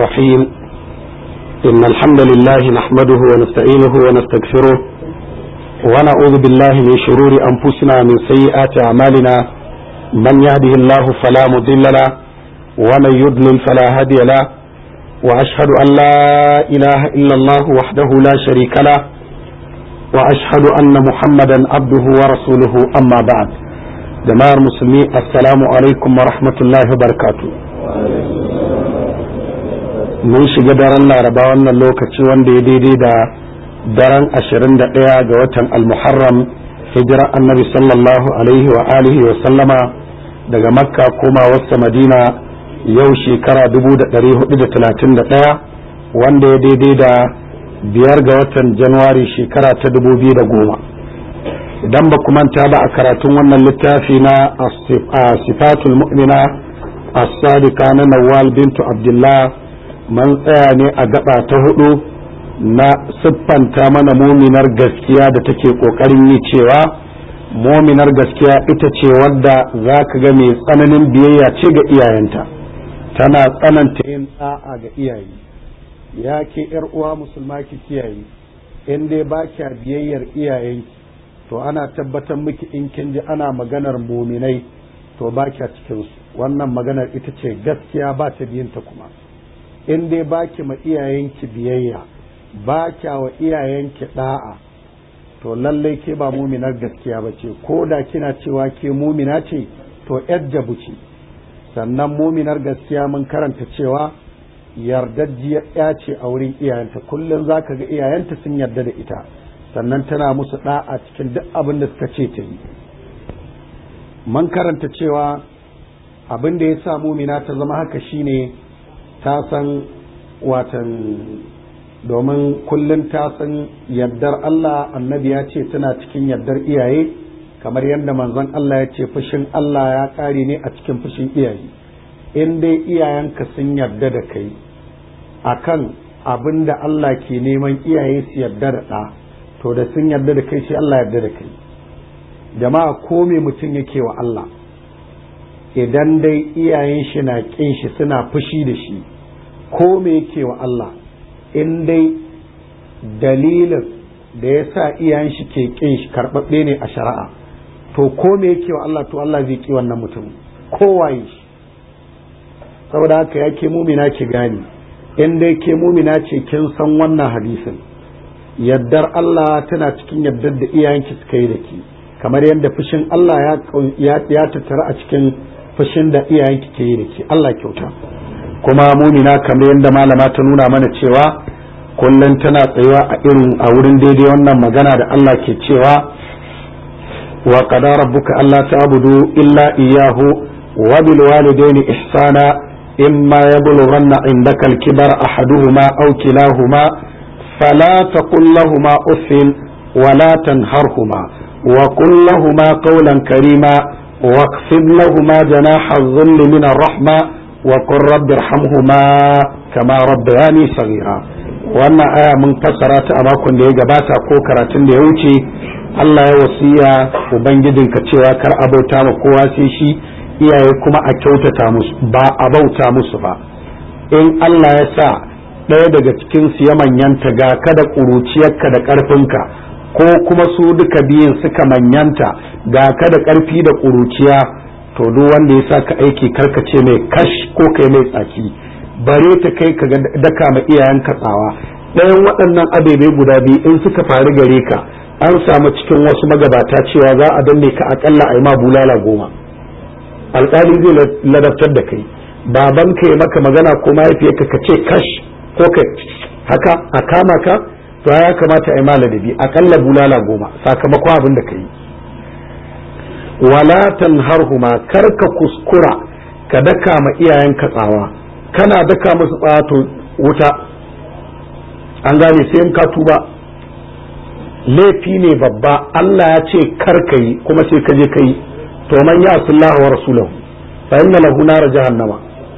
الرحيم إن الحمد لله نحمده ونستعينه ونستغفره ونعوذ بالله من شرور أنفسنا من سيئات أعمالنا من يهده الله فلا مضل له ومن يضلل فلا هادي له وأشهد أن لا إله إلا الله وحده لا شريك له وأشهد أن محمدا عبده ورسوله أما بعد jama'ar musulmi assalamu alaikum wa rahmatullahi wa barakatu mun shiga daren laraba wannan lokaci wanda ya daidai da daren 21 ga watan almuharram hijira annabi sallallahu alaihi wa alihi wa sallama daga makka koma wasa madina yau shekara 1431 wanda ya daidai da biyar ga watan januwari shekara ta 2010 idan ba ku manta ba a karatun wannan littafi na sifatul mu'mina as-sadiqa na nawal bintu abdullah man tsaya ne a gaba ta hudu na siffanta mana muminar gaskiya da take kokarin yi cewa muminar gaskiya ita ce wadda za ka ga mai tsananin biyayya ce ga iyayenta tana tsananta yin da'a ga iyaye ya ke uwa musulma ki kiyaye in dai ba kya biyayyar iyayenki to ana tabbatar miki in kin ji ana maganar muminai to ba kya cikin su wannan maganar ita ce gaskiya ba ta biyinta kuma in dai ba ki ma iyayenki biyayya ba kya wa iyayenki da'a to lallai ke ba muminar gaskiya ba ce ko da kina cewa ke mumina ce to yar jabu ce sannan muminar gaskiya mun karanta cewa yardajjiyar ya ce a wurin iyayenta kullum za ka ga iyayenta sun yarda da ita sannan tana musu da'a cikin duk abin da suka ce ta yi man karanta cewa abin da ya sa mumina ta zama haka shine ta san watan domin kullum ta san yardar Allah annabi ya ce tana cikin yardar iyaye kamar yadda manzon Allah ya ce fushin Allah ya ƙare ne a cikin fushin iyaye in dai iyayenka sun yarda da kai akan abin da Allah ke neman iyaye su yarda da ɗa to da sun yarda da kai sai Allah yarda da kai jama'a ko me mutum yake wa Allah idan dai iyayen shi na kin shi suna fushi da shi ko me yake wa Allah in dai dalilin da ya sa iyayen shi ke kin shi karɓaɓɓe ne a shari'a to ko me yake wa Allah to Allah zai ki wannan mutum kowaye shi saboda haka ya ke mumina ki gani in dai ke mumina ce kin san wannan hadisin yaddar Allah tana cikin yaddar da iyayenki suka yi da ke kamar yadda fushin Allah ya tattara a cikin fushin da iyayenki ke yi da ke Allah kyauta kuma mumina kamar yadda malama ta nuna mana cewa kullum tana tsayuwa a irin a wurin daidai wannan magana da Allah ke cewa wa qada rabbuka alla ta'budu illa iyyahu wa bil walidayni ihsana imma yablughanna indaka al-kibara ahaduhuma aw kilahuma فلا تقل لهما اف ولا تنهرهما وقل لهما قولا كريما واخفض لهما جناح الذل من الرحمة وقل رب ارحمهما كما ربياني صغيرا wannan aya mun fassara ta a makon da ya gabata ko karatun da ya wuce Allah ya wasiya ubangijinka cewa kar a bauta ma kowa sai shi iyaye kuma a kyautata musu ba a bauta musu ba in Allah ya sa ɗaya daga cikin su ya manyanta ga ka da ƙuruciyarka da ƙarfinka ko kuma su duka biyun suka manyanta ga ka da ƙarfi da ƙuruciya to duk wanda ya sa ka aiki karkace mai kash ko kai mai tsaki bare ta kai ka daka ma iyayen tsawa ɗayan waɗannan abebe guda biyu in suka faru gare ka an samu cikin wasu magabata cewa za a danne ka akalla a yi ma bulala goma alƙali zai ladabtar da kai babanka ya maka magana ko mahaifiyarka ka ce kash ko ka haka a kama ka to ya kamata a yi maladabi akalla bulala goma sakamakon abin da ka yi wala tanharhuma kar ka kuskura ka daka ma iyayenka tsawa kana daka musu tsawa to wuta an gane sai in ka tuba laifi ne babba Allah ya ce kar ka yi kuma sai ka je ka yi to man ya wa rasulahu fa inna lahu nar jahannama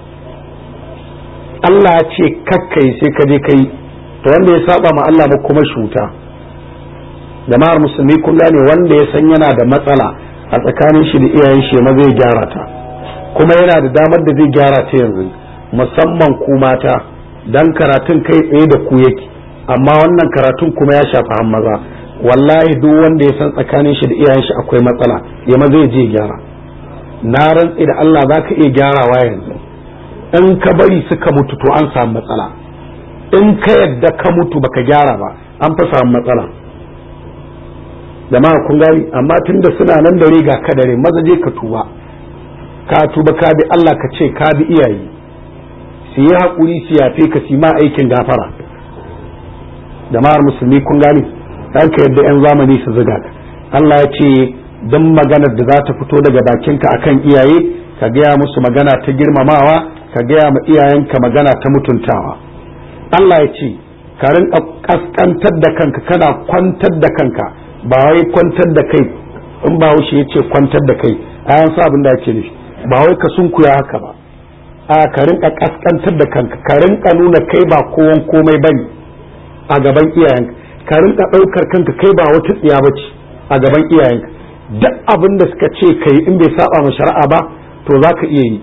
Allah ya ce kakkai sai ka je kai to wanda ya saba ma Allah ba kuma shuta jama'ar musulmi kun gane wanda ya san yana da matsala a tsakanin shi da iyayen shi ma zai gyara ta kuma yana da damar da zai gyara ta yanzu musamman ku mata dan karatun kai tsaye da ku yake amma wannan karatun kuma ya shafi han maza wallahi duk wanda ya san tsakanin shi da iyayen shi akwai matsala ya ma zai je gyara na rantsi da Allah za ka iya gyarawa yanzu in ka bari suka mutu to an samu matsala in ka yadda ka mutu baka gyara ba an fa samu matsala jama'a kun gani amma tunda suna nan da riga ka dare maza je ka tuba ka tuba ka bi Allah ka ce ka bi iyaye su yi haƙuri su yafe ka su ma aikin gafara jama'ar musulmi kun gani dan ka yadda yan zamani su zuga ka Allah ya ce don maganar da za ta fito daga bakinka akan iyaye ka gaya musu magana ta girmamawa ka gaya ma iyayenka magana ta mutuntawa Allah ya ce ka rinka kaskantar da kanka kana kwantar da kanka ba wai kwantar da kai in ba wuce ya ce kwantar da kai a yan sa abin da ake nufi ba wai ka sunkuya haka ba a ka rinka kaskantar da kanka ka rinka nuna kai ba kowan komai bane a gaban iyayenka ka rinka ɗaukar kanka kai ba wata tsiya ba ce a gaban iyayenka duk abin da suka ce kai in bai saba ma shari'a ba to za ka iya yi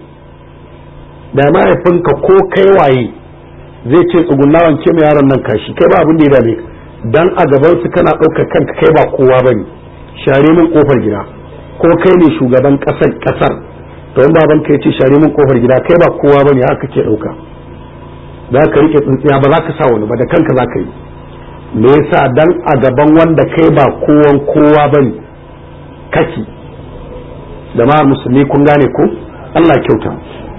da mahaifinka ko kai waye zai ce tsugunna wanke mai yaron nan kashi kai ba abin da ya dame ka dan a gaban su kana ɗaukar kanka kai ba kowa bane share min kofar gida ko kai ne shugaban ƙasar ƙasar to in baban ka yace share min kofar gida kai ba kowa bane haka ke ɗauka za ka rike tsintsiya ba za ka sa wani ba da kanka za ka yi me yasa dan a gaban wanda kai ba kowan kowa bane kake da ma musulmi kun gane ko Allah kyauta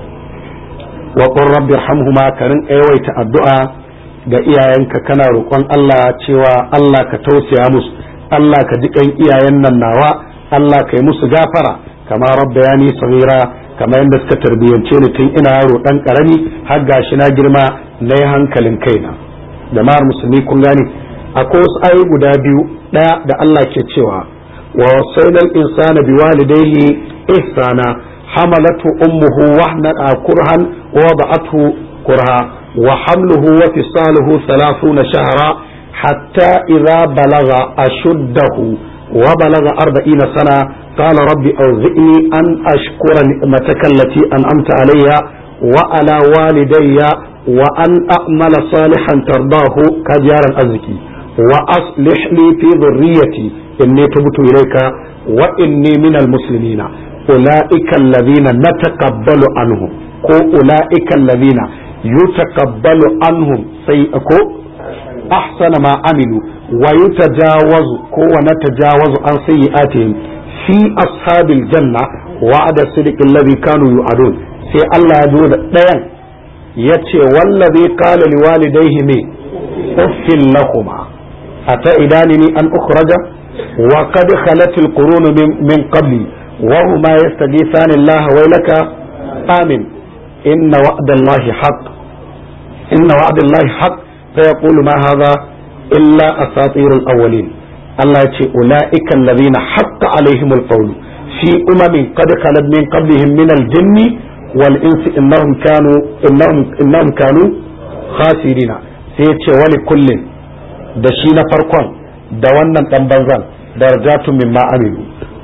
wa qur rabbi irhamhuma ka rinka yawaita addu'a ga iyayenka kana roƙon Allah cewa Allah ka tausaya musu Allah ka jiƙan iyayen nan nawa Allah ka yi musu gafara kama rabbayani saghira kama yadda suka tarbiyyance ni tun ina yaro dan karami har gashi na girma na yi hankalin kaina jama'ar musulmi kun gane akwai wasu ayoyi guda biyu ɗaya da Allah ke cewa wa wasailal insana biwalidayhi ihsana حملته أمه وهنا كرها ووضعته كرها وحمله وفصاله ثلاثون شهرا حتى إذا بلغ أشده وبلغ أربعين سنة قال رب أوزئني أن أشكر نعمتك التي أنعمت علي وعلى والدي وأن أعمل صالحا ترضاه كجار الأزكي وأصلح لي في ذريتي إني تبت إليك وإني من المسلمين أولئك الذين نتقبل عنهم ko ula'ika allazina yutaqabbalu anhum sai ko ahsana ma amilu wa yutajawazu ko wa natajawazu an sayyi'atihim fi ashabil janna wa'ada sidqi alladhi kanu yu'adun sai Allah ya zo da ɗayan yace wallazi qala liwalidayhi me uffil lahuma ata idanini an ukhraja wa qad khalat alqurun min qabli وهما يستغيثان الله ويلك آمن إن وعد الله حق إن وعد الله حق فيقول ما هذا إلا أساطير الأولين الله يقول أولئك الذين حق عليهم القول في أمم قد خلت من قبلهم من الجن والإنس إنهم كانوا إنهم إنهم كانوا خاسرين سيتشي ولكل دشينا فرقون دوانا تنبنزان درجات مما عملوا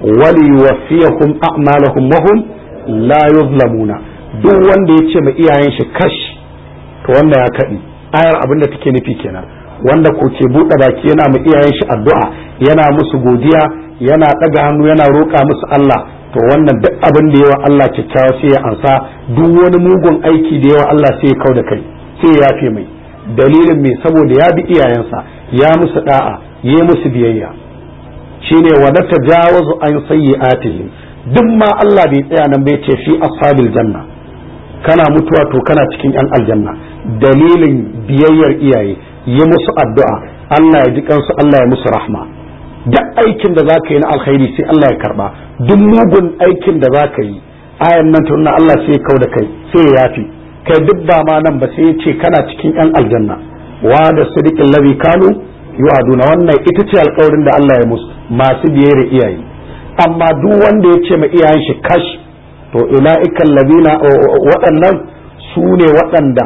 وليوفيهم أعمالهم وهم لا يظلمون duk wanda ya ce ma iyayen shi kash to wanda ya kaɗi ayar abin da take nufi kenan wanda ko ke buɗe baki yana ma iyayen shi addu'a yana musu godiya yana ɗaga hannu yana roƙa musu Allah to wannan duk abin da yawa Allah kyakkyawa sai ya ansa duk wani mugun aiki da yawa Allah sai ya kau da kai sai ya yafe mai dalilin mai saboda ya bi iyayensa ya musu da'a ya musu biyayya shine wa na tajawazu an sayyi'atihim duk ma Allah bai tsaya nan bai ce fi ashabil janna kana mutuwa to kana cikin yan aljanna dalilin biyayyar iyaye yi musu addu'a Allah ya ji kansu Allah ya musu rahma duk aikin da zaka yi na alkhairi sai Allah ya karba duk mugun aikin da zaka yi ayan nan tunna Allah sai ya kau da kai sai ya yafi kai duk ba ma nan ba sai ya ce kana cikin yan aljanna wa da sadiqin ladhi kanu yu'aduna wannan ita ce alƙawarin da Allah ya musu masu biyayya iyaye amma duk wanda ya ce ma iyayen shi kash to ula'ikan ladina waɗannan su ne waɗanda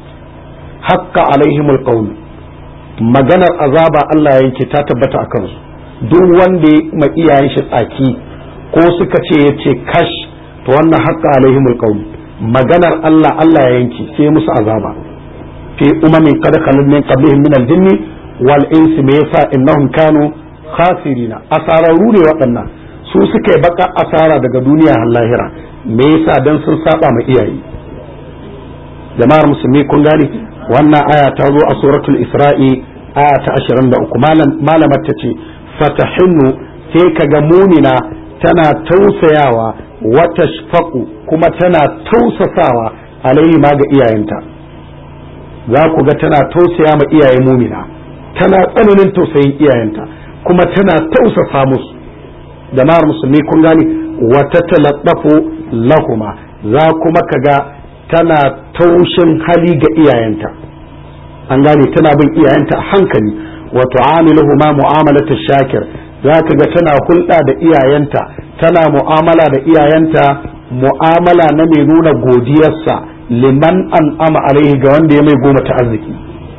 hakka alaihimul qawl maganar azaba Allah yanke ta tabbata a kansu duk wanda ya ma iyayen shi tsaki ko suka ce ya ce kash to wannan hakka alaihimul qawl maganar Allah Allah ya yanke sai musu azaba fi umamin qad khalat min qablihim min al-jinni wal insi me yasa innahum kanu khasirina asararu ne waɗannan su suka yi baka asara daga duniya har lahira me yasa dan sun saba ma iyaye jama'ar musulmi kun gane wannan aya ta zo a suratul isra'i aya ta 23 malamar ta ce fatahinnu sai kaga mumina tana tausayawa wata shfaku kuma tana tausasawa alaihi ma ga iyayenta za ku ga tana tausaya ma iyaye mumina tana tsananin tausayin iyayenta kuma tana tausasa musu jama'ar musulmi kun gane wata talattafu lahuma za kuma kaga tana taushin hali ga iyayenta an gane tana bin iyayenta a hankali wa tu'amiluhuma mu'amalata shakir za ka ga tana hulɗa da iyayenta tana mu'amala da iyayenta mu'amala na mai nuna godiyarsa liman an ama alaihi ga wanda ya mai goma ta arziki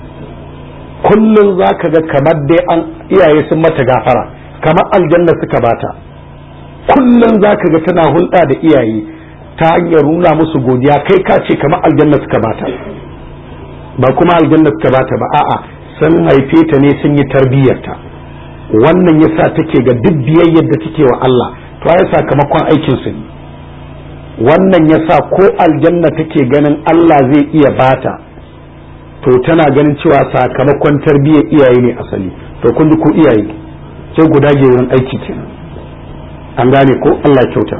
kullum za ka ga kamar dai an iyaye sun mata gafara kamar aljanna suka bata kullum za ka ga tana hulɗa da iyaye ta hanyar nuna musu godiya kai ka ce kamar aljanna suka bata ba kuma aljanna suka bata ba a'a sun haife ta ne sun yi tarbiyyarta wannan yasa take ga duk biyayyar da take wa Allah to ya sakamakon aikin su ne wannan yasa ko aljanna take ganin Allah zai iya bata to tana ganin cewa sakamakon tarbiyyar iyaye ne asali to kun ji ko iyaye sai guda ge wurin aiki kenan an gane ko Allah kyauta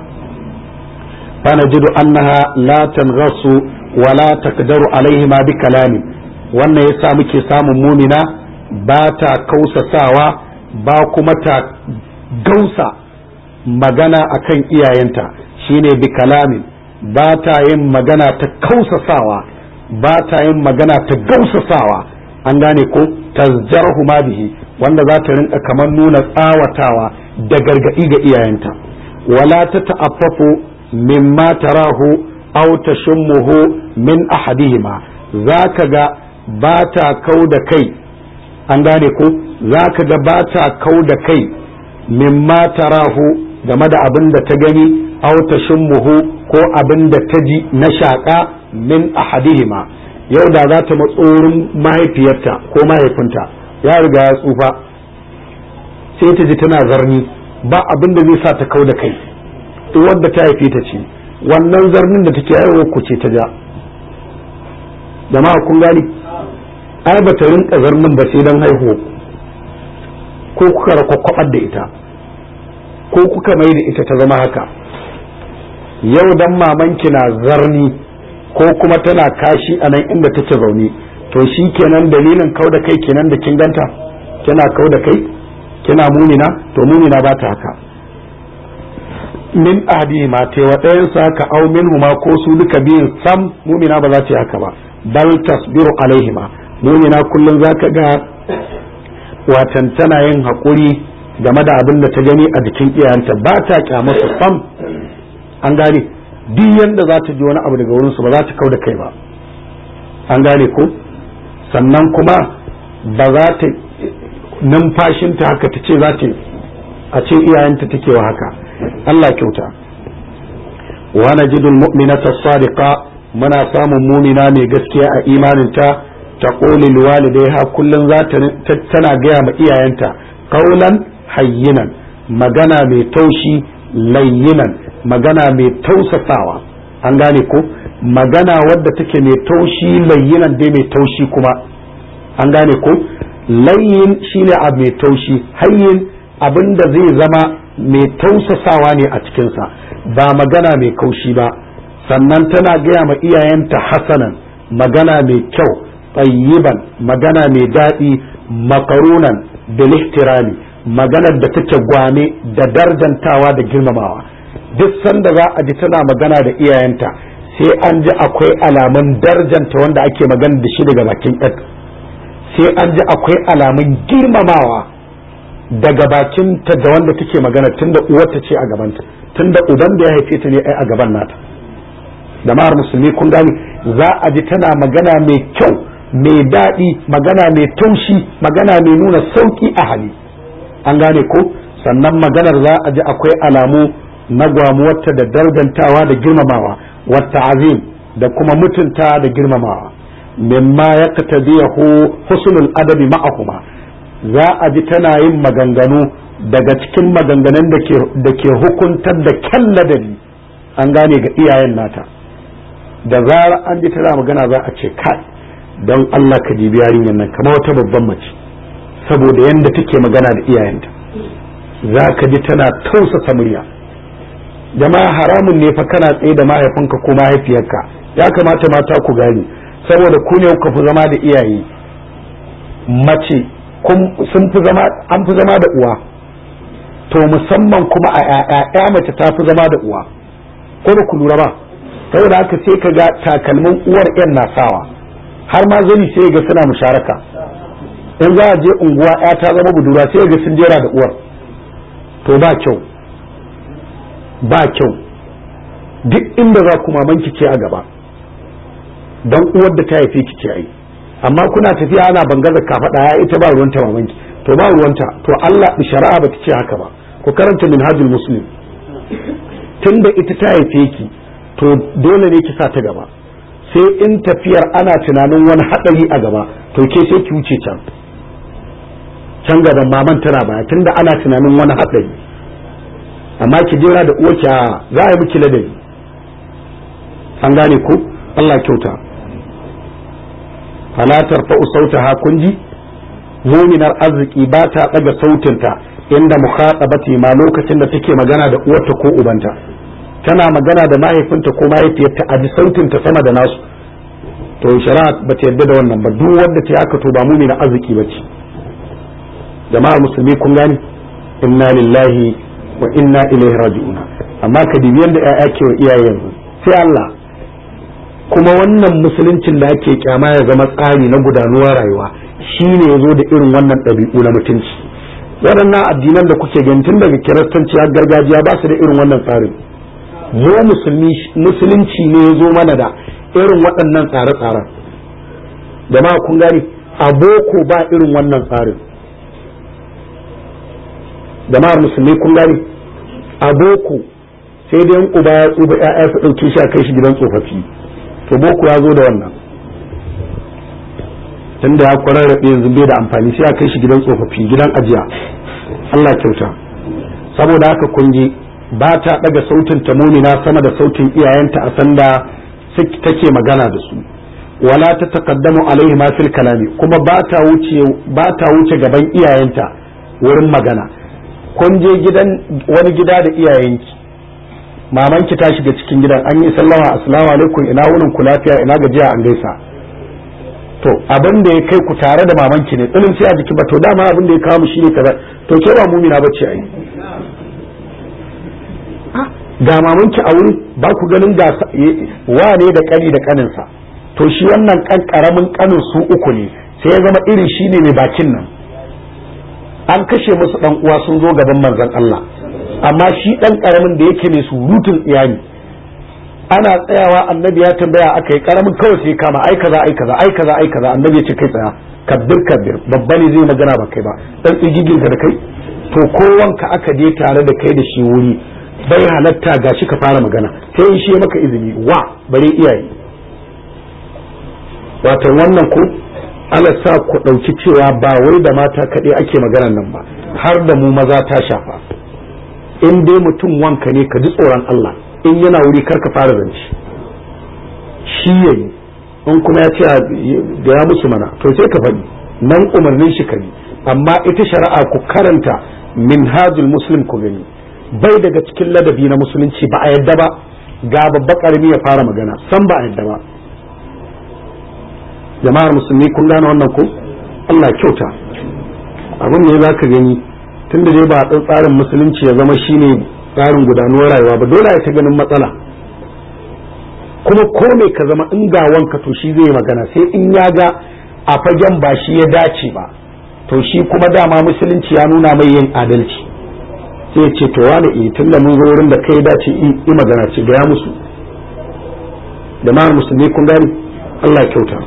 فنجد أنها لا تنغص ولا تقدر عليهما بكلام wannan yasa muke samun mumina ba ta kausasawa ba kuma ta gausa magana akan iyayenta shine bi kalamin ba ta yin magana ta kausasawa ba ta yin magana ta gausasawa an gane ko tazjarhu ma bihi wanda za ta rinka kamar nuna tsawatawa da gargaɗi ga iyayenta wala ta ta'affafu mimma tarahu aw tashummuhu min ahadihima zaka ga ba ta kau da kai an gane ko zaka ga ba ta kau da kai mimma tarahu game da abin da ta gani aw tashummuhu ko abin da ta ji na shaka min ahadihima yau da za ta matsorin mahaifiyarta ko mahaifinta ya riga ya tsufa sai ta ji tana zarni ba abin da zai sa ta kau da kai wadda ta haife ta ce wannan zarnin da take haihuwa ku ce ta ja jama'a kun gani ai ba ta rinka zarnin ba sai don haihuwa ko kuka rakwakwabar da ita ko kuka mai da ita ta zama haka yau dan mamanki na zarni ko kuma tana kashi a nan inda take zaune to shi kenan dalilin kau da kai kenan da kin ganta kina kau da kai kina munina to munina ba ta haka min ahadihima te wa ɗayan sa haka au minhuma ko su duka biyun sam mumina ba za ta yi haka ba bal tasbiru alaihima mumina kullum zaka ga watan tana yin haƙuri game da abin da ta gani a jikin iyayenta ba ta kyamata sam an gane duk yanda za ta ji wani abu daga wurinsu ba za ta kau da kai ba an gane ko sannan kuma ba za ta numfashinta haka ta ce za ta a ce iyayenta take wa haka Allah kyauta wa najidul mu'minata sadiqa muna samun mumina mai gaskiya a imaninta ta quli liwalidayha kullun za ta tana gaya ma iyayenta qaulan hayyinan magana mai taushi layyinan magana mai tausasawa an gane ko magana wadda take mai taushi layyinan dai mai taushi kuma an gane ko layyin shine abu mai taushi hayyin abin da zai zama mai tausasawa ne a cikinsa ba magana mai kaushi ba sannan tana gaya ma iyayenta hasanan magana mai kyau tayyiban magana mai daɗi makarunan bil ihtirami maganar da take gwane da darjantawa da girmamawa duk sanda za a ji tana magana da iyayenta sai an ji akwai alamun darjanta wanda ake magana da shi daga bakin sai an ji akwai alamun girmamawa daga bakin ta da wanda take magana tunda uwarta ce a gabanta tunda uban da ya haife ta ne ai a gaban nata jama'ar musulmi kun gani za a ji tana magana mai kyau mai daɗi magana mai taushi magana mai nuna sauki a hali an gane ko sannan maganar za a ji akwai alamu na gwamuwarta da dardantawa da girmamawa wata azim da kuma mutunta da girmamawa mimma yaqtadihu husnul adabi ma'ahuma za a ji tana yin maganganu daga cikin maganganun da ke hukuntar da kyan ladabi an gane ga iyayen nata da zarar an ji tana magana za a ce kai don Allah ka jibi yarinyar nan kamar wata babban mace saboda yadda take magana da iyayenta za ka ji tana tausasa murya jama'a haramun ne fa kana tsaye da mahaifinka ko mahaifiyarka ya kamata mata ku gane saboda ku ne kuka fi zama da iyaye mace sun fi zama an fi zama da uwa to musamman kuma a ƴaƴa mace ta fi zama da uwa ko ba ku lura ba saboda haka sai ka ga takalmin uwar ƴan na sawa har ma zani sai ga suna musharaka in za a je unguwa ƴa ta zama budura sai ga sun jera da uwar to ba kyau ba kyau duk inda za ku mamanki ce a gaba don uwar da ta haife ki ce ai amma kuna tafiya ana bangaza kafaɗa ya ita ba ruwanta mamanki to ba ruwanta to Allah shari'a ba ta ce haka ba ku karanta minhajul muslim tunda ita ta haife ki to dole ne ki sa ta gaba sai in tafiyar ana tunanin wani haɗari a gaba to ke sai ki wuce can can gaban maman tana baya tunda ana tunanin wani haɗari amma ki jira da uwarki a za a yi miki ladabi an gane ko Allah kyauta fala tarfa'u sautaha kunji muminar arziki ba ta daga sautinta inda mukhatabati ma lokacin da take magana da uwarta ko ubanta tana magana da mahaifinta ko mahaifiyarta a ji sautinta sama da nasu to shari'a ba ta yarda da wannan ba duk wanda ta haka to ba muminar arziki ba ce jama'ar musulmi kun gani inna lillahi wa inna ilaihi raji'una amma ka dibi yanda ƴaƴa ke wa iyaye yanzu sai Allah kuma wannan musuluncin da ake kyama ya zama tsari na gudanuwar rayuwa shine ya zo da irin wannan ɗabi'u na mutunci waɗannan addinan da kuke gani tun daga kiristanci har gargajiya ba su da irin wannan tsarin mu musulmi musulunci ne ya zo mana da irin waɗannan tsare-tsaren jama'a kun gani a boko ba irin wannan tsarin jama'ar musulmi kun gani a boko sai dai uba ya tsufa ya'ya su ɗauke shi a kai shi gidan tsofaffi to boko ya zo da wannan tunda ya kwararrabe yanzu bai da amfani sai a kai shi gidan tsofaffi gidan ajiya Allah kyauta saboda haka kun ji ba ta daga sautin ta mumina sama da sautin iyayenta a sanda take magana da su wala ta taqaddamu alaihi ma fil kalami kuma ba ta wuce ba ta wuce gaban iyayenta wurin magana kun je gidan wani gida da iyayenki mamanki ta shiga cikin gidan an yi sallama assalamu alaikum ina wunin ku lafiya ina gajiya an gaisa to abin da ya kai ku tare da mamanki ne tsilin sai a jiki ba to dama abin da ya kawo mu shine kaza to ke ba mumina bace ai ga mamanki a wuri ba ku ganin ga wane da kani da kaninsa to shi wannan kan karamin kanin su uku ne sai ya zama irin shine mai bakin nan an kashe musu dan uwa sun zo gaban manzon Allah amma shi dan karamin da yake mai surutun iyali ana tsayawa annabi ya tambaya aka yi karamin kawai sai kama ai kaza ai kaza ai kaza ai kaza annabi ya ce kai tsaya kabbir kabbir babba ne zai magana ba kai ba dan tsigigin ka da kai to kowanka aka je tare da kai da shi wuri bai halatta gashi ka fara magana sai in shi ya maka izini wa bare iyaye wato wannan ko Allah sa ku ɗauki cewa ba wai da mata kaɗai ake maganar nan ba har da mu maza ta shafa in dai mutum wanka ne ka ji tsoron Allah in yana wuri kar ka fara zance shi yayi in kuma ya ce da ya musu mana to sai ka faɗi nan umarnin shi ka amma ita shari'a ku karanta minhajul muslim ku gani bai daga cikin ladabi na musulunci ba a yadda ba ga babba karami ya fara magana san ba a yadda ba jama'ar musulmi kun gane wannan ko Allah kyauta abin ne za ka gani tunda dai ba a tsarin musulunci ya zama shine tsarin gudanuwar rayuwa ba dole ya ta ganin matsala kuma ko me ka zama in ga wanka to shi zai magana sai in ya ga a fagen ba shi ya dace ba to shi kuma dama musulunci ya nuna mai yin adalci sai ce to wani eh tun da mun zo wurin da kai dace i magana ce gaya musu jama'ar musulmi kun gani Allah kyauta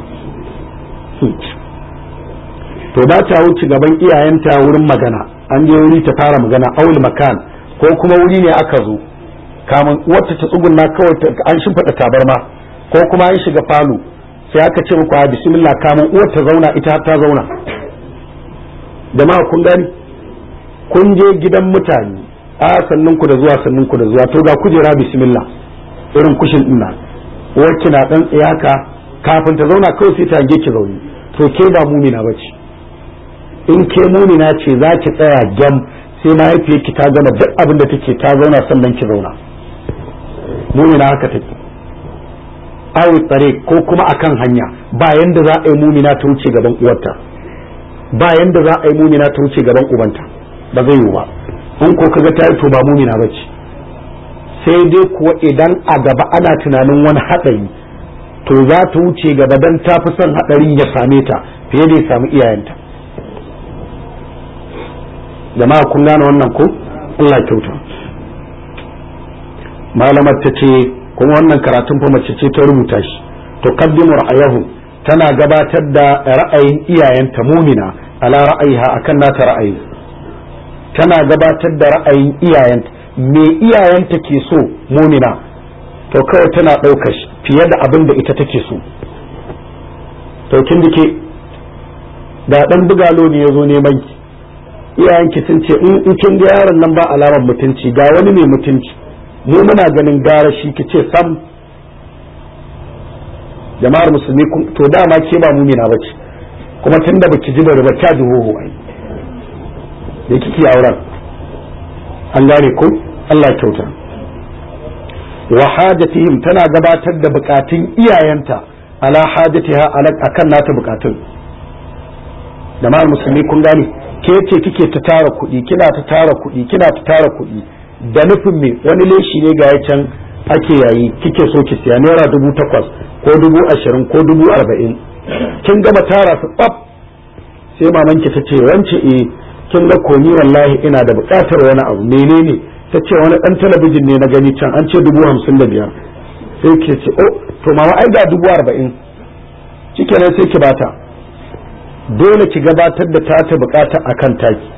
to ba ta wuce gaban iyayenta wurin magana an je wuri ta fara magana aul makan ko kuma wuri ne aka zo kamun wata ta tsugunna kawai an shimfiɗa tabarma ko kuma an shiga falo sai aka ce muku a bismillah kamun uwar ta zauna ita ta zauna jama'a kun gani kun je gidan mutane a sannan ku da zuwa sannan ku da zuwa to ga kujera bismillah irin kushin din nan uwarki na dan tsayaka kafin ta zauna kawai sai ta ki zaune to ke ba mumina bace in ke mumina ce za ki tsaya gam sai mahaifiyarki ta gama duk abin da take ta zauna sannan ki zauna mumina haka take awi tsare ko kuma akan hanya ba yanda za a yi mumina ta wuce gaban uwarta ba yanda za a yi mumina ta wuce gaban ubanta ba zai yiwu ba in ko kaga ta yi to ba mumina ba ce sai dai kuwa idan a gaba ana tunanin wani haɗari to za ta wuce gaba dan ta fi son haɗarin ya same ta fiye da ya samu iyayenta jama'a kun gane wannan ko Allah kyauta malamar ta ce kuma wannan karatun fa mace ce ta rubuta shi to qaddimu ra'ayahu tana gabatar da ra'ayin iyayenta mumina ala ra'ayiha akan nata ra'ayi tana gabatar da ra'ayin iyayenta me iyayenta ke so mumina to kawai tana ɗaukar shi fiye da abin da ita take so to kin dike da dan bugalo ne ya zo neman ki iyayenki sun ce in kin ga yaron nan ba alamar mutunci ga wani mai mutunci mu muna ganin gara shi ki ce sam jama'ar musulmi to dama ke ba mumina bace kuma tunda baki ji bari ba ta ji hoho ai da kike auren an gane ko Allah kyauta wa hajatihim tana gabatar da bukatun iyayenta ala hajatiha akan nata bukatun jama'ar musulmi kun gane ke ce kike ta tara kuɗi kina ta tara kuɗi kina ta tara kuɗi da nufin me wani leshi ne ga can ake yayi kike so ki siya naira dubu takwas ko dubu ashirin ko dubu arba'in kin gama tara su tsaf sai mamanki ta ce wance eh kin ga komi wallahi ina da buƙatar wani abu menene ta ce wani ɗan talabijin ne na gani can an ce dubu hamsin da biyar sai ke ce oh to mama ai ga dubu arba'in shikenan sai ki bata dole ki gabatar da ta bukata a kan taki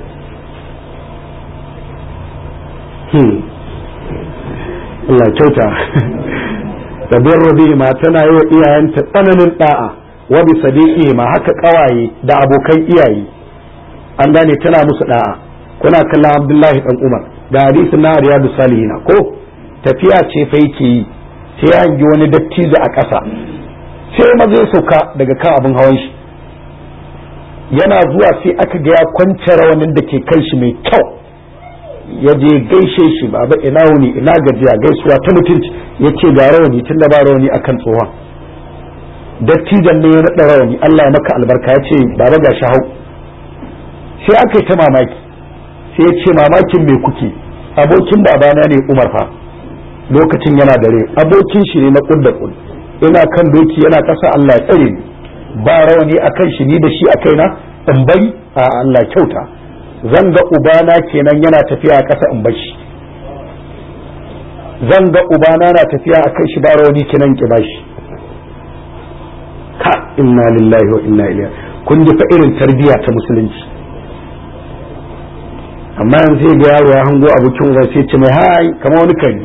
Allah kyauta da bin ma tana yi wa iyayenta tsananin da'a wa bi sadiqi ma haka kawaye da abokan iyaye an gane tana musu da'a kuna kallon Abdullahi dan Umar da hadisin na Riyadu Salihina ko tafiya ce fa yake yi sai ya hangi wani dattijo a ƙasa sai ma zai sauka daga kan abin hawan shi yana zuwa sai aka ga ya kwance rawanin da ke kan shi mai kyau ya je gaishe shi baba ina wuni ina gajiya gaisuwa ta mutunci ya ce ga rawani tun da ba rawani akan tsohon dattijan ne ya naɗa rawani Allah ya maka albarka ya ce baba ga shi hau sai aka yi ta mamaki sai ya ce mamakin me kuke abokin babana ne Umar fa lokacin yana dare abokin shi ne na kudda kud ina kan doki yana kasa Allah ya tsare ni ba rawani akan shi ni da shi a kaina in bari a Allah kyauta zan ga ubana kenan yana tafiya a ƙasa in bashi zan ga ubana na tafiya a kai shi ba rawani kenan ki bashi ka inna lillahi wa inna ilaihi kun ji fa irin tarbiyya ta musulunci amma yanzu sai ga yaro ya hango abokin uba sai ce mai hai kamar wani kari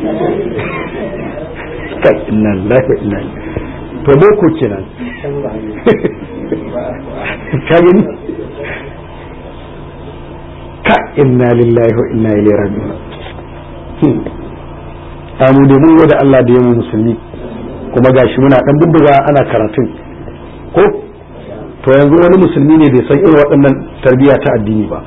kai inna lillahi wa inna ilaihi to boko kenan ka gani ka inna lillahi wa inna ilaihi raji'un amu da mun da Allah da yamu musulmi kuma gashi muna dan bubbuga ana karatun ko to yanzu wani musulmi ne bai san irin waɗannan tarbiyya ta addini ba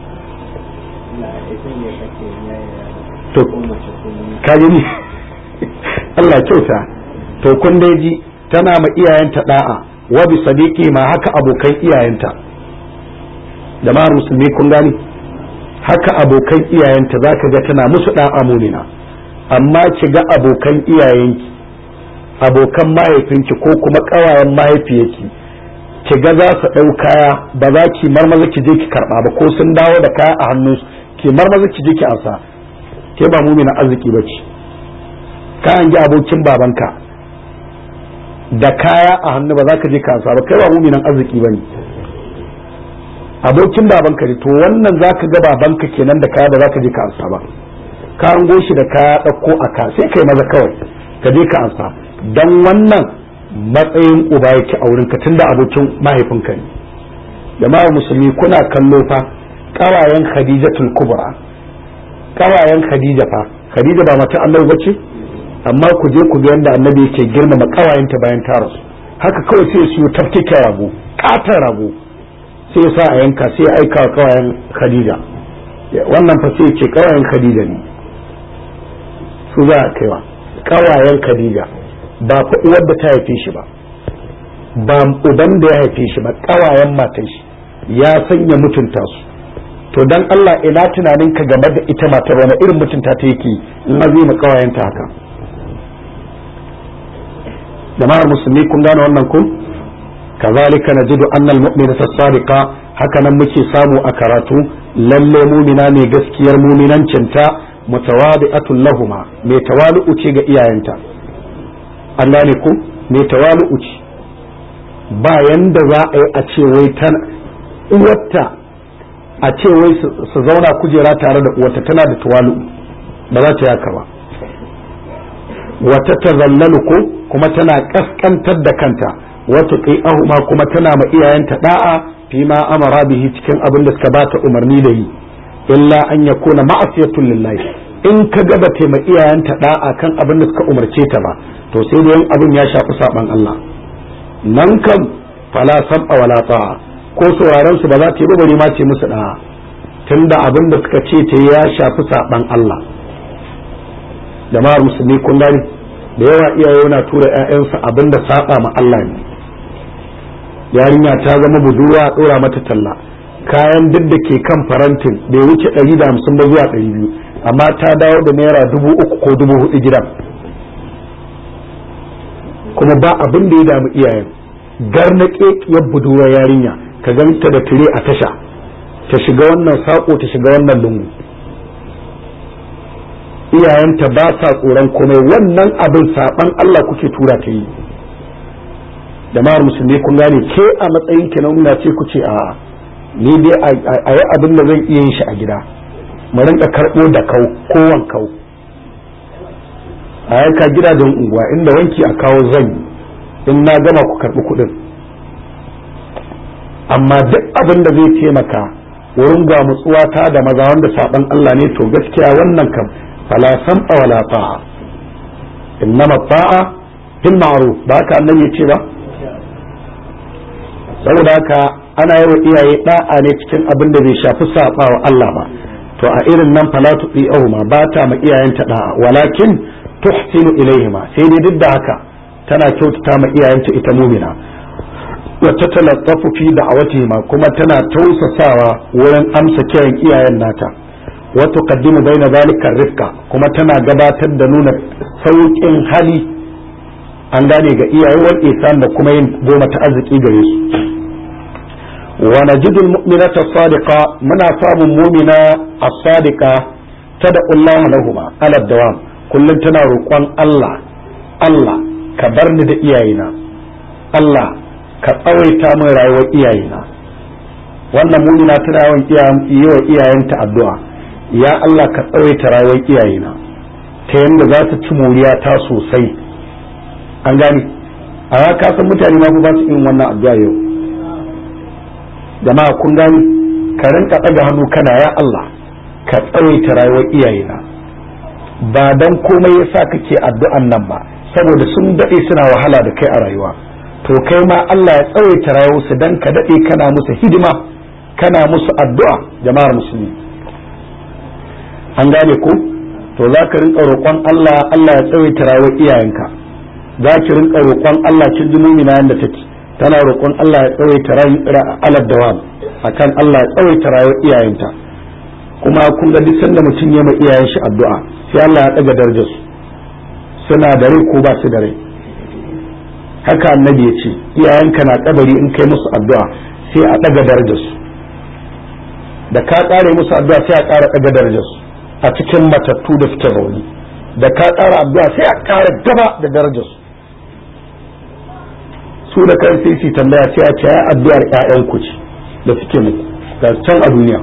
to ka gani Allah kyauta to kun dai ji tana ma iyayenta da'a wa bi sadiqi ma haka abokan iyayenta jama'ar musulmi kun gani haka abokan iyayenta za ka ga tana musu ɗan amunina amma ki ga abokan iyayenki abokan mahaifinki ko kuma ƙawayen mahaifiyarki ki ga za su ɗau kaya ba za ki marmaza ki je ki karɓa ba ko sun dawo da kaya a hannu ki marmaza ki je ki ansa ke ba mumina arziki ba ce kayan ji abokin babanka da kaya a hannu ba za ka je ka ansa ba kai ba muminan arziki ba ne abokin babanka ne to wannan zaka ga babanka kenan da kaya ba za ka je ka ansa ba ka hango shi da kaya ɗauko a ka sai kai maza kawai ka je ka ansa dan wannan matsayin uba yake a wurinka tunda abokin mahaifinka ne jama'ar musulmi kuna kallo fa kawayen khadijatul kubra kawayen khadija fa khadija ba mata annabi bace amma ku je ku ga yadda annabi yake girmama kawayenta bayan ta rasu haka kawai sai su tafkike rago katon rago sai ya sa a yanka sai ya aika wa kawayen khadija wannan fa sai ce kawayen khadija ne su za a kaiwa kawayen khadija ba fa uwar da ta haife shi ba ba uban da ya haife shi ba kawayen matan shi ya sanya mutunta su to dan Allah ina tunanin ka game da ita matar wani irin mutunta ta yake in azima kawayenta haka jama'ar musulmi kun gane wannan kun kazalika najidu anna almu'minata as-sadiqa haka nan muke samu a karatu lalle mumina ne gaskiyar muminancinta mutawadi'atun lahuma mai tawalu'u ce ga iyayenta an gane ku mai tawalu'u ce ba yanda za a yi a ce wai ta uwarta a ce wai su zauna kujera tare da uwarta tana da tawalu'u ba za ta yaka ba wata tazallalu ko kuma tana kaskantar da kanta wata ma kuma tana ma iyayenta da'a fi ma amara bihi cikin abin da suka bata umarni da yi illa an yakuna ma'asiyatun lillahi in ka ga ba ma iyayenta da'a kan abin da suka umarce ta ba to sai da abin ya shafi saban Allah nan kam fala sab'a wala ta'a ko sauraron su ba za ta yi bari ma ce musu da'a tunda abin da suka ce ta ya shafi saban Allah jama'ar musulmi kun gani da yawa iyaye na tura ƴaƴansu abin da saba ma Allah ne yarinya ta zama budurwa a dora mata talla kayan duk da ke kan farantin bai wuce ɗari da hamsin ba zuwa ɗari biyu amma ta dawo da naira dubu uku ko dubu hudu gidan kuma ba abin da ya damu iyayen garnaƙe ya budurwa yarinya ka ganta da tire a tasha ta shiga wannan saƙo ta shiga wannan lungu iyayenta ba sa tsoron komai wannan abin saban Allah kuke tura ta yi jama'ar musulmi kun gane ke a matsayin ki na nuna ce ku ce a ni dai a yi abin da zan iya yin shi a gida mu rinka karɓo da kau ko wankau a yanka gidajen unguwa inda wanki a kawo zan in na gama ku karɓi kuɗin amma duk abin da zai taimaka wurin gwamutsuwa ta da maza wanda saban Allah ne to gaskiya wannan kam fala sam'a wala ta'a innama ta'a fil ma'ruf ba ka annabi ya ce ba saboda haka ana yi wa iyaye da'a ne cikin abin da bai shafi saba wa Allah ba to a irin nan fala tu'ihuma ba ta ma iyayenta da'a walakin tuhsinu ilaihima sai dai duk da haka tana kyautata ma iyayenta ita mumina wa tatalattafu fi da'awatihima kuma tana tausasawa wurin amsa kiran iyayen nata wa tuqaddimu baina zalika rifqa kuma tana gabatar da nuna sauƙin hali an gane ga iyaye wal isan da kuma yin goma ta arziki gare su wa najidu almu'minata sadiqa muna samun mu'mina as-sadiqa tad'u Allah lahuma ala dawam kullum tana roƙon Allah Allah ka bar ni da iyayena Allah ka tsawaita min rayuwar iyayena wannan mu'mina tana yawan yi wa iyayenta addu'a ya Allah ka tsawaita rayuwar iyayena ta yadda za ta ci moriya ta sosai an gani a ka san mutane ma ba su irin wannan addu'a yau jama'a kun gani ka rinka ɗaga hannu kana ya Allah ka tsawaita rayuwar iyayena ba dan komai yasa kake addu'an nan ba saboda sun daɗe suna wahala da kai a rayuwa to kai ma Allah ya tsawaita rayuwarsu dan ka daɗe kana musu hidima kana musu addu'a jama'ar musulmi an gane ko to za ka rinka roƙon Allah Allah ya tsawaita rayuwar iyayenka za ki rinka roƙon Allah kin ji mumina yanda take tana roƙon Allah ya tsawaita rayuwar dawam akan Allah ya tsawaita rayuwar iyayenta kuma kun ga duk sanda mutum ya ma iyayen shi addu'a sai Allah ya ɗaga darajar su suna da rai ko ba su da rai haka annabi ya ce iyayenka na kabari in kai musu addu'a sai a ɗaga darajar su da ka ƙare musu addu'a sai a ƙara ɗaga darajar su a cikin matattu da suke rauni da ka ƙara addu'a sai a ƙara gaba da darajar su su da kan sai su tambaya sai a ce ya addu'ar ƴaƴan ku ce da suke muku ga can a duniya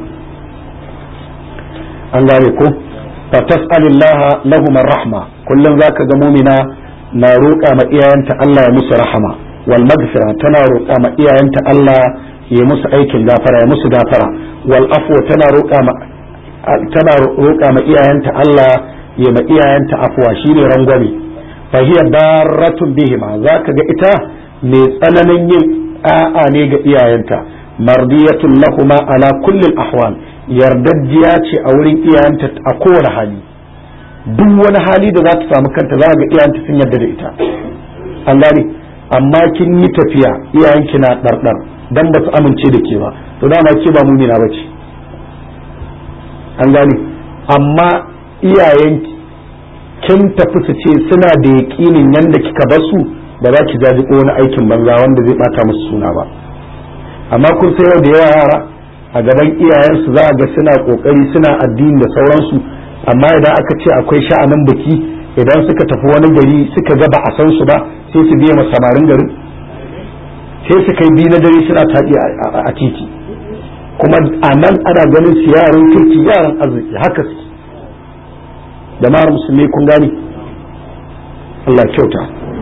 an gane ko fa tas'alillah lahum rahma kullum zaka ga mu'mina na roƙa ma iyayenta Allah ya musu rahama wal magfira tana roƙa ma iyayenta Allah ya musu aikin gafara ya musu gafara wal afwa tana roƙa ma tana roƙa ma iyayenta Allah ya ma iyayenta afwa shine rangwame fa hiya darratun bihima zaka ga ita mai tsananin yin a'a ne ga iyayenta mardiyatun lahuma ala kulli ahwal yardajjiya ce a wurin iyayenta a kowane hali duk wani hali da za ta samu kanta za ga iyayenta sun yarda da ita an gane amma kin yi tafiya iyayenki na ɗarɗar dan ba su amince da ke ba to dama ke ba mumina ba ce an gane amma iyayenki kin tafi su ce suna da yaƙinin yadda kika bar su ba za ki jaji ko wani aikin banza wanda zai bata musu suna ba amma kun sai yau da yawa yara a gaban iyayensu za a ga suna kokari suna addini da sauransu amma idan aka ce akwai sha'anin biki idan suka tafi wani gari suka ga ba a san su ba sai su biya samarin garin sai su kai biyu na dare suna taɗi a titi kuma a nan ana ganin su yaran kirki yaran arziki haka su jama'ar musulmi kun gani Allah kyauta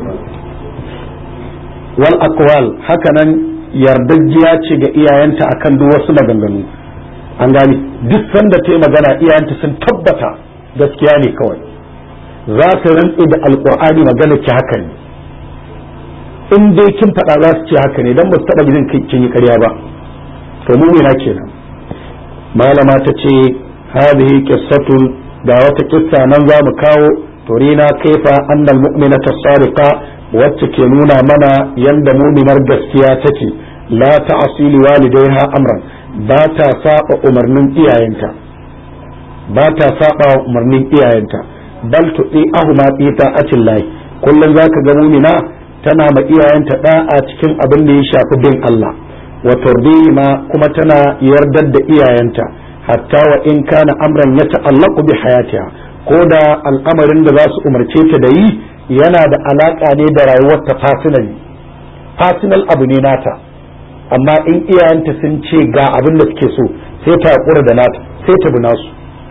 wal aqwal haka nan yardajjiya ce ga iyayenta akan duk wasu maganganu an gani duk sanda ta yi magana iyayenta sun tabbata gaskiya ne kawai za ta rantse da alkur'ani magana ki haka ne in dai kin faɗa za su ce haka ne dan ba su taɓa gidan kin yi ƙarya ba to mumina kenan malama ta ce hadhihi qissatun ga wata kissa nan za mu kawo turina kaifa annal mu'minata sadiqa wacce ke nuna mana yanda muminar gaskiya take la ta'asi li walidaiha amran ba ta saba umarnin iyayenta ba ta saba umarnin iyayenta bal tu'i ahuma fi ta'atin lahi kullum zaka ga mumina tana ma iyayenta da'a cikin abin da ya shafi bin Allah wa turdihima kuma tana yardar da iyayenta hatta wa in kana amran ya ta'allaqu bi hayatiha ko da al'amarin da za su umarce ta da yi yana da alaka ne da rayuwar ta personal personal abu ne nata amma in iyayenta sun ce ga abin da suke so sai ta hakura da nata sai ta bi nasu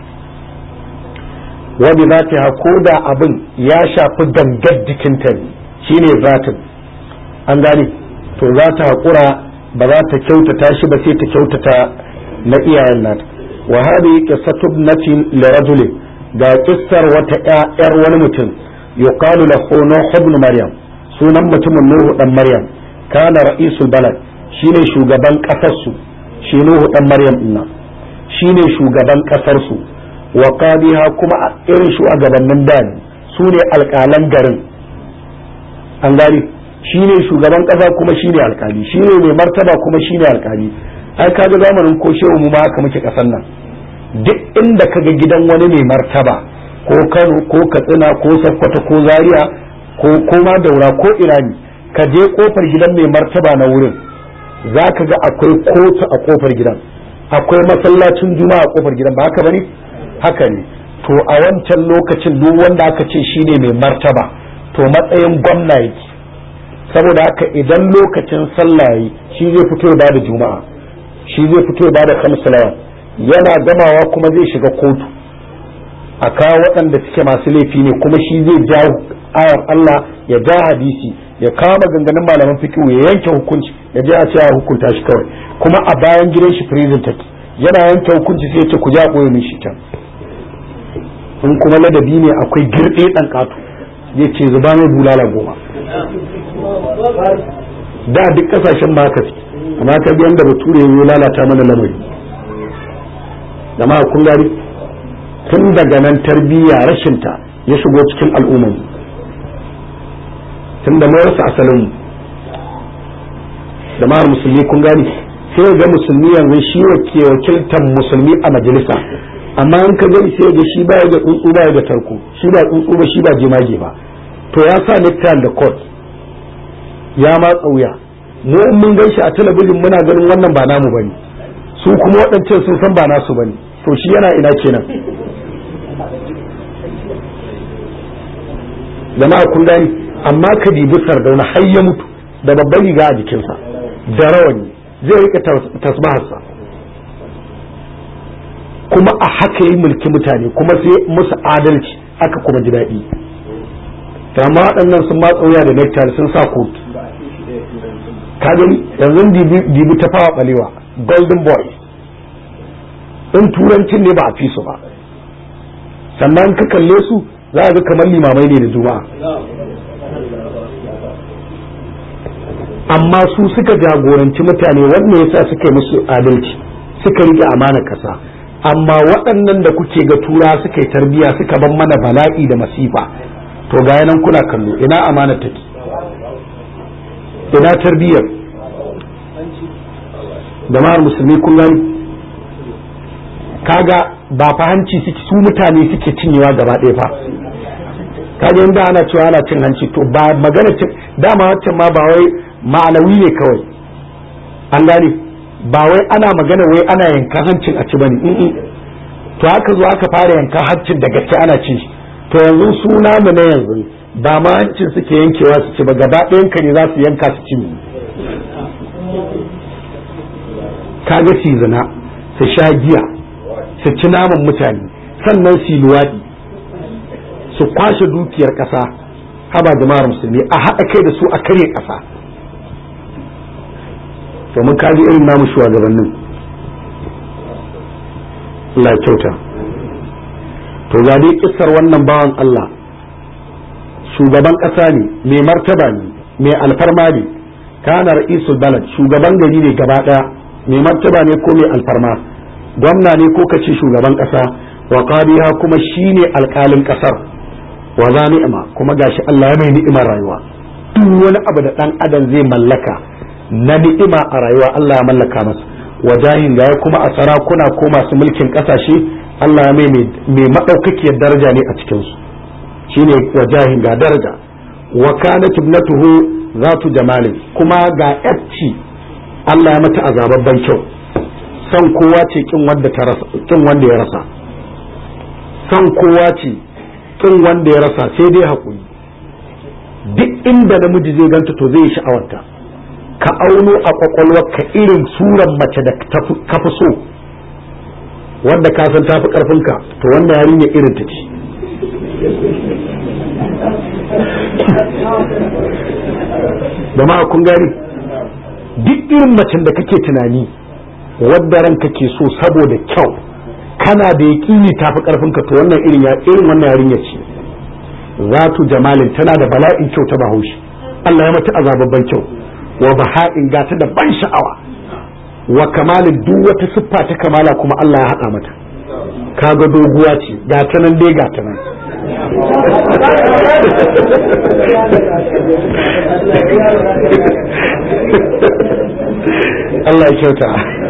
wani zata ko da abin ya shafi gangar jikinta ne shine zatin an gane to za ta hakura ba za ta kyautata shi ba sai ta kyautata na iyayen nata wa hadhihi qissatu ibnatin li rajulin ga kissar wata ƴar wani mutum yuqalu lahu nuh ibn maryam sunan mutumin nuhu dan maryam kana ra'isul balad shine shugaban kasar su shi nuhu dan maryam dinnan shine shugaban kasar su wa qadiha kuma a irin shugabannin da ne su ne alƙalan garin an gani shine shugaban kasa kuma shine alƙali shine mai martaba kuma shine alƙali ai kaga zamanin ko shehu mu ma haka muke kasan nan duk inda kaga gidan wani mai martaba ko Kano ko Katsina ko Sokoto ko Zaria ko koma daura ko Irani ka je kofar gidan mai martaba na wurin zaka ga akwai kotu a kofar gidan akwai masallacin juma'a a kofar gidan ba haka bane haka ne to a wancan lokacin duk wanda aka ce shine mai martaba to matsayin gwamna yake saboda haka idan lokacin sallah shi zai fito da juma'a shi zai fito ba da kamsalawa yana gamawa kuma zai shiga kotu a kawo waɗanda suke masu laifi ne kuma shi zai ja ayar Allah ya ja hadisi ya kawo maganganun malaman fikihu ya yanke hukunci ya je a ce a hukunta shi kawai kuma a bayan gidan shi prison take yana yanke hukunci sai ya ce ku ja koyo min shi can in kuma ladabi ne akwai girɗe ɗan ƙato zai ce zuba mai bulala goma da duk ƙasashen ma haka suke amma ka biyan da bature ya lalata mana lamari da ma kun gari tun daga nan tarbiyya rashinta ya shigo cikin al'umman tun da mai rasa asalin da ma musulmi kun gani sai ga musulmi yanzu shi ke wakiltar musulmi a majalisa amma in ka gani sai ga shi baya ga tsuntsu baya ga tarko shi ba tsuntsu ba shi ba jemage ba to ya sa nektar da court ya matsa wuya mu in mun gan shi a talabijin muna ganin wannan ba namu bane su kuma waɗancan sun san ba nasu bane to shi yana ina kenan jama'a kun gani amma ka dibi sardauna har ya mutu da babban riga a jikinsa da rawani zai rika tasbaharsa kuma a haka yi mulki mutane kuma sai musu adalci aka kuma ji daɗi ta amma waɗannan sun matsa wuya da nektar sun sa kot ka gani yanzu dibi ta fawa balewa golden boy in turancin ne ba a fi su ba sannan ka kalle su za a ga kamar limamai ne da juma'a amma su suka jagoranci mutane wanda yasa suka yi musu adalci suka rike amanar kasa amma waɗannan da kuke ga tura suka yi tarbiya suka ban mana bala'i da masifa to ga nan kuna kallo ina amanar take ina tarbiyyar jama'ar musulmi kun gani kaga ba fa hanci suke su mutane suke cinyewa gaba ɗaya fa kaga inda ana cewa ana cin hanci to ba magana cin dama waccan ma ba wai ma'anawi ne kawai an gane ba wai ana magana wai ana yankan hancin a ci bane in to haka zo aka fara yankan hancin da gaske ana cin shi to yanzu suna mu na yanzu ba ma hancin suke yankewa su ci ba gaba ɗayan ka ne za su yanka su ci kaga su zina su sha giya su ci naman mutane sannan su luwaɗi su kwashe dukiyar ƙasa haba jama'ar musulmi a haɗa kai da su a karye ƙasa to mun kaji irin namu shugabannin Allah kyauta to ga dai kissar wannan bawan Allah shugaban ƙasa ne mai martaba ne mai alfarma ne kana ra'isul balad shugaban gari ne gaba ɗaya mai martaba ne ko mai alfarma gwamna ne ko kace shugaban ƙasa wa qadiha kuma shine alƙalin ƙasar wa za ni'ima kuma gashi Allah ya mai ni'imar rayuwa duk wani abu da dan adam zai mallaka na ni'ima a rayuwa Allah ya mallaka masa wajahin ga kuma a sarakuna ko masu mulkin kasashe Allah ya mai mai madaukakiyar daraja ne a cikin su shine wajahin ga daraja wa kanat ibnatuhu zatu jamalin kuma ga yacci Allah ya mata azababban kyau san kowa ce kin wanda ta rasa kin wanda ya rasa san kowa ce kin wanda ya rasa sai dai hakuri duk inda namiji zai ganta to zai sha'awarta ka auno a ka irin suran mace da ka fi so wanda ka san tafi karfinka to wannan yarinya irin ta ce jama'a kun gani duk irin macen da kake tunani wadda ranka ke so saboda kyau kana da yaƙini tafi karfinka to wannan irin ya irin wannan yarinya ce zatu jamalin tana da bala'in kyau ta bahaushe Allah ya mata azababban kyau wa baha'in gata da ban sha'awa wa kamalin duk wata siffa ta kamala kuma Allah ya haɗa mata kaga doguwa ce gata nan dai gata nan Allah ya kyauta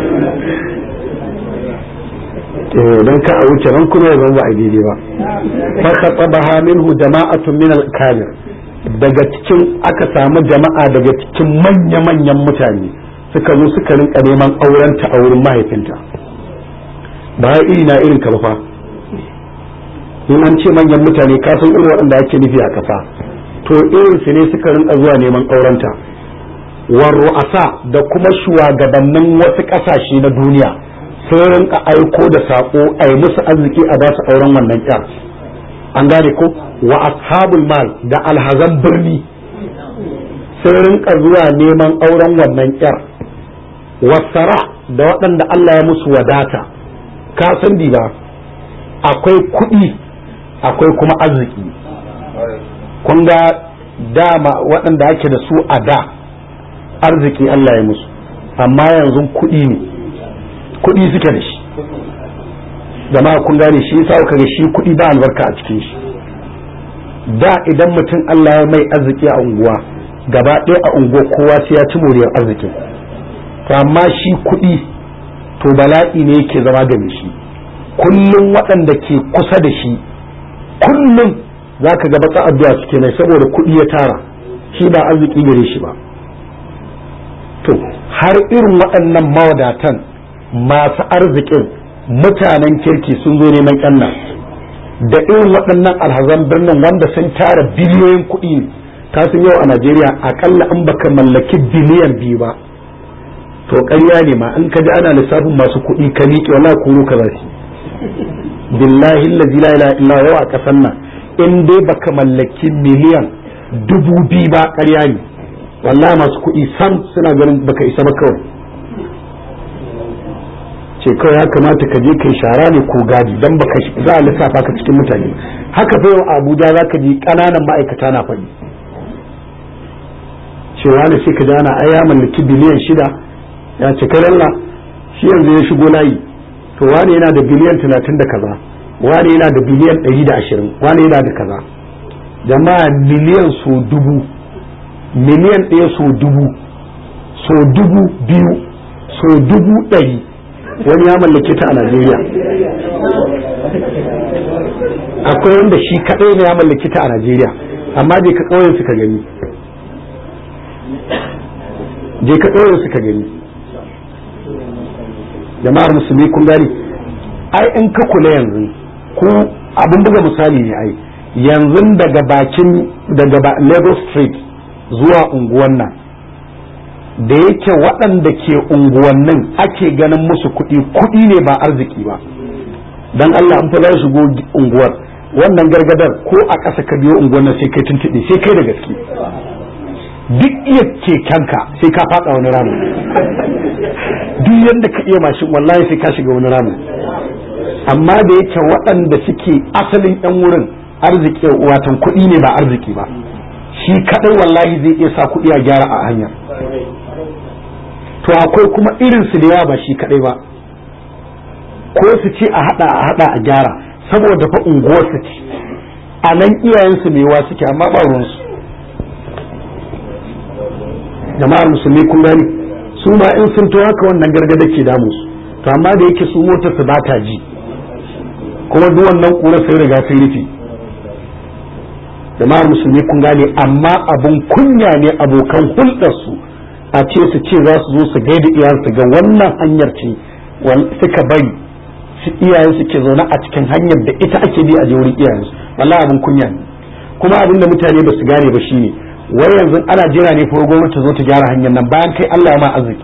don ka a wuce ran kuma ya zama ba a daidai ba fa khatabaha minhu jama'atun min al-kabir daga cikin aka samu jama'a daga cikin manya-manyan mutane suka zo suka rinka neman aurenta a wurin mahaifinta ba iri na irin ka fa in an ce manyan mutane ka san irin waɗanda ake nufi a ƙasa to irin su ne suka rinka zuwa neman aurenta war ru'asa da kuma shugabannin wasu ƙasashe na duniya sun rinka aiko da saƙo a yi musu arziki a ba su auren wannan ƙyar an gane ko wa ashabul mal da alhazan birni sun rinka zuwa neman auren wannan ƙyar wasara da waɗanda Allah ya musu wadata ka san ba akwai kuɗi akwai kuma arziki kun ga dama waɗanda ake da su a da arziki Allah ya musu amma yanzu kuɗi ne kuɗi suke da shi jama'a kun gane shi yasa kuka ga shi kuɗi ba albarka a cikin shi da idan mutum Allah ya mai arziki a unguwa gaba ɗaya a unguwa kowa sai ya ci moriyar arzikin to amma shi kuɗi to bala'i ne yake zama da shi kullum waɗanda ke kusa da shi kullum za ka gaba ta addu'a suke nai saboda kuɗi ya tara shi ba arziki gare shi ba to har irin waɗannan mawadatan masu arzikin mutanen kirki sun zo neman ƙyanna da irin waɗannan alhazan birnin wanda sun tara biliyoyin kuɗi ne kasan yau a najeriya akalla in baka mallaki biliyan biyu ba to ƙarya ne ma in ka ji ana lissafin masu kuɗi ka miƙe wala kuro ka zasu billahi allazi la ilaha illa huwa a ƙasar nan in dai baka mallaki miliyan dubu biyu ba ƙarya ne wallahi masu kuɗi sam suna ganin baka isa ba kawai ce kawai ya kamata ka je kai shara ne ko gadi dan baka za a lissafa ka cikin mutane haka fa yau Abuja za ka ji ƙananan ma'aikata na faɗi cewa ne sai ka ji ana ai ya mallaki biliyan shida ya ce karalla shi yanzu ya shigo layi to wani yana da biliyan talatin da kaza wani yana da biliyan ɗari da ashirin wani yana da kaza jama'a miliyan so dubu miliyan ɗaya so dubu so dubu biyu so dubu ɗari wani ya mallake ta a Najeriya akwai wanda shi kaɗai ne ya mallake ta a Najeriya amma je ka ƙauyen suka gani je ka ƙauyen suka gani jama'ar musulmi kun gani ai in ka kula yanzu ko abin buga misali ne ai yanzu daga bakin daga Lagos Street zuwa unguwan nan da yake waɗanda ke unguwannin ake ganin musu kuɗi kuɗi ne ba arziki ba dan Allah an fa za shigo unguwar wannan gargadar ko a ƙasa ka biyo unguwar nan sai kai tuntuɓe sai kai da gaske duk iya kekenka sai ka faɗa wani ramin duk yadda ka iya mashin wallahi sai ka shiga wani ramin amma da yake waɗanda suke asalin 'yan wurin arziki watan kuɗi ne ba arziki ba shi kaɗai wallahi zai iya sa kuɗi a gyara a hanyar to akwai kuma irin su da yawa ba shi kaɗai ba ko su ce a haɗa a haɗa a gyara saboda fa unguwar su ce a nan iyayensu mai wa suke amma ba ruwansu jama'ar musulmi kun gani su ma in sun to haka wannan gargada ke damu su to amma da yake su motar su ba ta ji kuma duk wannan kura sai riga sai rufe jama'ar musulmi kun gane amma abun kunya ne abokan hulɗar su a ce su ce za su zo su gaida iyayensu ga wannan hanyar ce suka bari su iyayen su ke zaune a cikin hanyar da ita ake bi a je wurin iyayensu wallahi abun kunya ne kuma abin da mutane ba su gane ba shine wai yanzu ana jira ne fa gwamnati ta zo ta gyara hanyar nan bayan kai Allah ma arziki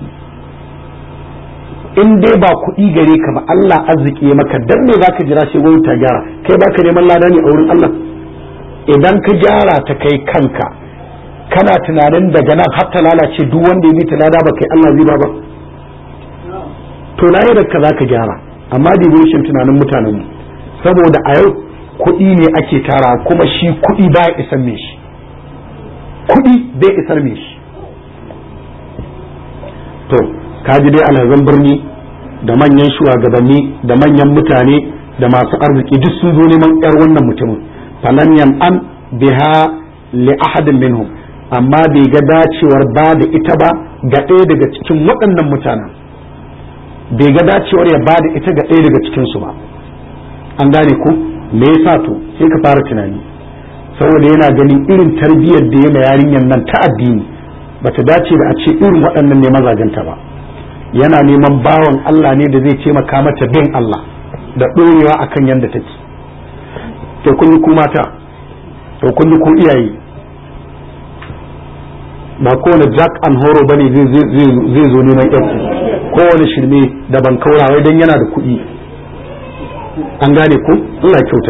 in dai ba kuɗi gare ka ba Allah arziki ya maka dan me zaka jira sai gwamnati ta gyara kai baka neman lada ne a wurin Allah idan ka gyara ta kai kanka kana tunanin daga nan har ta lalace duk wanda ya bi ta lada ba kai Allah zai ba ba to na da ka zaka gyara amma devotion tunanin mutanen mu saboda a yau kuɗi ne ake tara kuma shi kuɗi ba ya isan me shi kuɗi bai isar me shi to kaji dai alhazan birni da manyan shugabanni da manyan mutane da masu arziki duk sun zo neman yar wannan mutumin falan an biha li ahadin minhum amma bai ga dacewar ba da ita ba ga ɗaya daga cikin waɗannan mutanen bai ga dacewar ya ba da ita ga ɗaya daga cikinsu ba an gane ku me yasa to sai ka fara tunani saboda yana ganin irin tarbiyyar da ya ma yarinyar nan ta addini bata dace da a ce irin waɗannan ne mazajenta ba yana neman bawan Allah ne da zai taimaka mata bin Allah da ɗorewa akan yadda take to kun yi ku mata to kun yi ku iyaye ba kowane jack and horo bane zai zo neman yanku kowane shirme da ban kaurawai don yana da kuɗi an gane ku Allah kyauta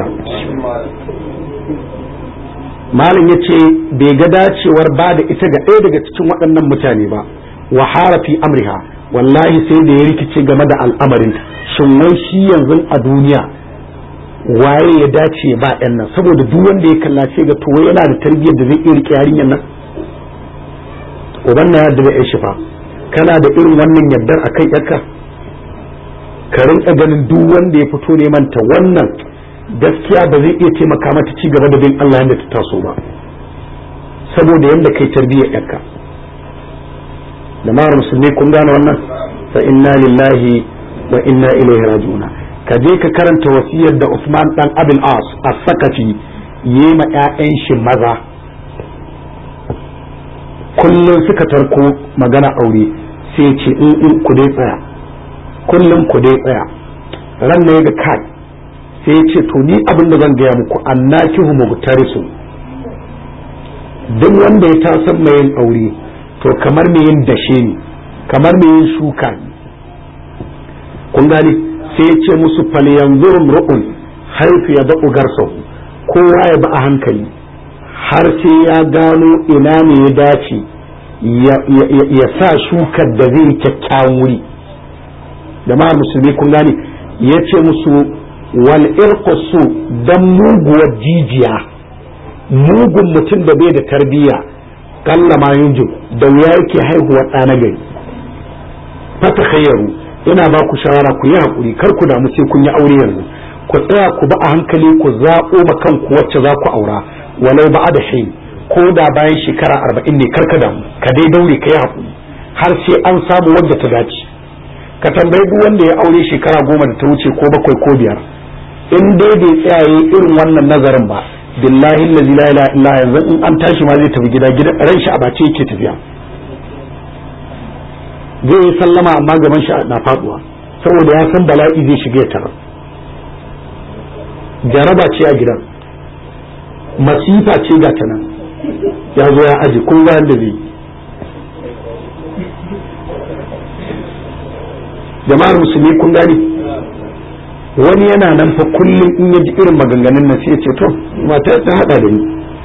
malam ya ce bai ga dacewar ba da ita ga ɗaya daga cikin waɗannan mutane ba wa harafi amriha wallahi sai da ya rikice game da al'amarinta shin wai shi yanzu a duniya waye ya dace ba ɗan nan saboda duk wanda ya kalla sai ga to yana da tarbiyyar da zai iya rike yarinyar nan uban na yadda da ya shifa kana da irin wannan yardar akan yarka ka rinka ganin duk wanda ya fito neman ta wannan gaskiya ba zai iya taimaka mata ci gaba da bin Allah yadda ta taso ba saboda yadda kai tarbiyyar yarka da mara musulmi kun gane wannan fa inna lillahi wa inna ilaihi raji'un ka je ka karanta wasiyar da Usman dan Abil As as-Sakafi yi ma ƴaƴan shi maza kullum suka tarko magana aure sai ce in in ku dai tsaya kullum ku dai tsaya ran ne ga kai sai ya ce to ni abin da zan gaya muku annakihu mubtarisu duk wanda ya tasan mai yin aure to kamar mai yin dashe ne kamar mai yin shuka ne kun gane sai ya ce musu falyanzurum ru'un haifu ya daɓu garsahu kowa ya bi a hankali har sai ya gano ina ne ya dace ya sa shukar da zai kyakkyawan wuri jama'ar musulmi kun gane ya ce musu wal irqusu dan muguwar jijiya mugun mutum da bai da tarbiyya kalla ma yunjib da wuya yake haihuwa ɗa na gari fata khayyaru ina ba ku shawara ku yi haƙuri kar ku damu sai kun yi aure yanzu ku tsaya ku ba a hankali ku zaɓo ma kanku wacce za ku aura walau ba da shi ko da bayan shekara arba'in ne kar ka damu ka dai daure ka yi haƙuri har sai an samu wadda ta dace ka tambayi duk wanda ya aure shekara goma da ta wuce ko bakwai ko biyar in dai bai tsayaye irin wannan nazarin ba billahi allazi la ilaha illa yanzu in an tashi ma zai tafi gida gidan ran shi a bace yake tafiya zai yi sallama amma gaban shi na faduwa saboda ya san bala'i zai shiga ya tarar jaraba ce a gidan masifa ce ga ta nan ya zo ya aji kun ga da zai jama'ar musulmi kun gani wani yana nan fa kullum in ya ji irin maganganun nan sai ya ce to mata ta hada da ni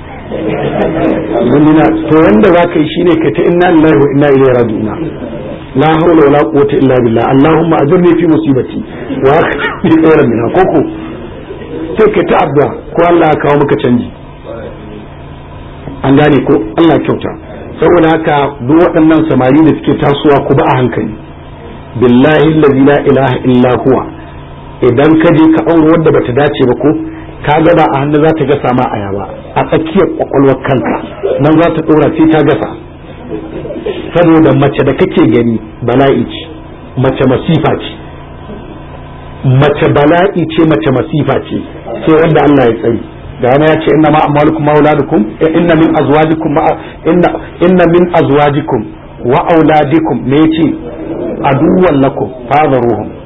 wani na to wanda za ka yi shine ka ta inna lillahi wa inna ilaihi raji'un la hawla wala quwwata illa billah allahumma ajirni fi musibati wa akhni khairan minha koko sai ka ta addu'a ko Allah ya kawo maka canji an gane ko Allah kyauta saboda haka duk waɗannan samari da suke tasowa ku ba a hankali billahi allazi la ilaha illa huwa idan ka je ka aure wanda bata dace ba ko ka ga ba a hannu za ta gasa ma aya ba a tsakiyar kwakwalwar kanka nan za ta dora sai ta gasa saboda mace da kake gani bala'i ce mace masifa ce mace bala'i ce mace masifa ce sai wanda Allah ya tsari da wani ya ce inna ma amwalukum ma auladukum inna min azwajikum inna inna min azwajikum wa auladikum me yace aduwwan lakum fadharuhum